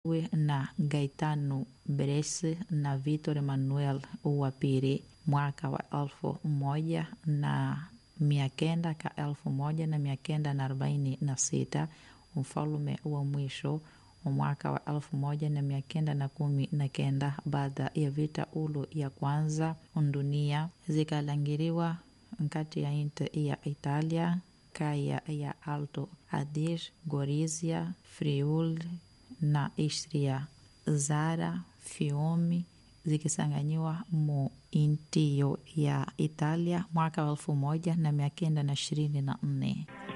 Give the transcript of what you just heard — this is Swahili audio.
na Gaetano Bresci na Vitor Manuel wa pili mwaka wa elfu moja na mia kenda ka elfu moja na mia kenda na arobaini na sita mfalume wa mwisho wa mwaka wa elfu moja na mia kenda na kumi na kenda baada ya vita ulu ya kwanza dunia zikalangiriwa nkati ya inti ya Italia kaya ya Alto Adige, Gorizia, Friuli na Istria. Zara, Fiume zikisanganyiwa mu intiyo ya Italia mwaka wa elfu moja na mia kenda na ishirini na nne.